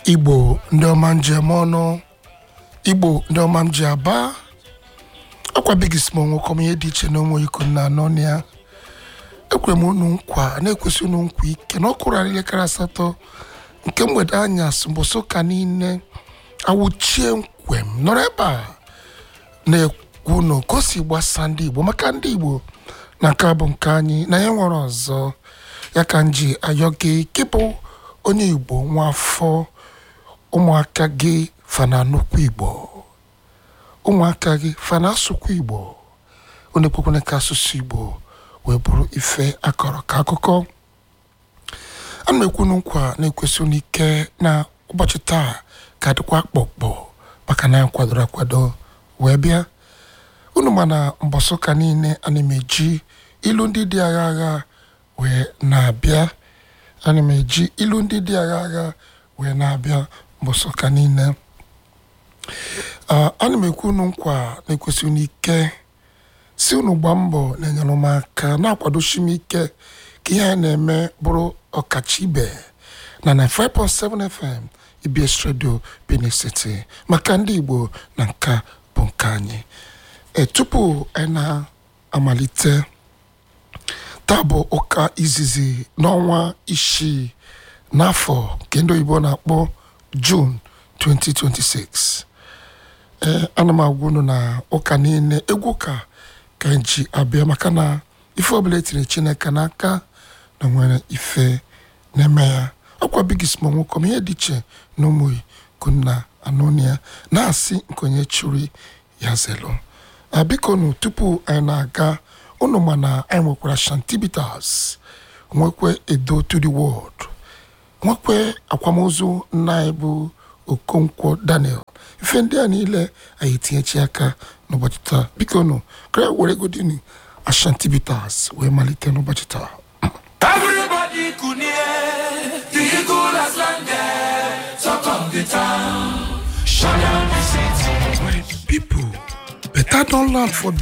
igbo ndị ọma njem ọnụ igbo ndị ọma m ji aba ọkwa bigismo nwokom ihe dị iche na ụmụ iko na anọ na ya ekwere m unu nkwa na-ekwesị unu nkwa ike na ọkụrụ elekere asatọ nke mgbede anyasị mbọsị ụka niile awụchie nkwem nọrọ ebe a na-ekwu unu ka o si gbasa ndị igbo maka ndị igbo na nke a bụ nke anyị na ya nwere ọzọ ya ka m ji ayọ gị gị bụ onye igbo nwa afọ ụmụaka gị fana nnukwu igbo ụmụaka gị fana asụkwa igbo onye kwekwere ka asụsụ igbo wee bụrụ ife akọrọ ka akụkọ ana m ekwu nkwa na-ekwesị n'ike na ụbọchị taa ka dịkwa kpọkpọ maka na ya kwadoro akwado wee bịa unu ma na mbọsị ụka niile ana m eji ilu ndị dị agha agha wee na-abịa ana m eji ilu ndị dị agha agha wee na-abịa mbọsị ụka niile Ah, ana m ekwu unu nkwa na-ekwesị unu ike si unu gbaa mbọ na-enyere m aka na-akwadochi m ike ka ihe a na-eme bụrụ ọkacha ibe na 95.7 FM EBS Radio Benin City maka ndị Igbo na nka bụ nke anyị e tupu anyị na-amalite taa bụ ụka izizi n'ọnwa isii n'afọ nke ndị oyibo na-akpọ June 2026 ee ana m agwa unu na ụka niile egwu ụka ka anyị ji abịa maka na ife ọbụla etinyere chineke n'aka na nwere ife na-eme ya ọkwa bigismo nwokom ihe dị iche na ụmụ kunna anonia na-asị nke onye chụrụ ya zelu a biko nu tupu anyị na-aga unu ma na anyị nwekwara shantibitas nwekwe edo to the world nwekwe akwamozu nna anyị bụ okonkwo daniel ife ndị a niile anyị etinyechi aka n'ụbọchị taa biko nụ kara were godini ashantibitas wee malite n'ụbọchị taa Everybody could hear the eagle has landed. Talk of the town, shut down the city. people better don land for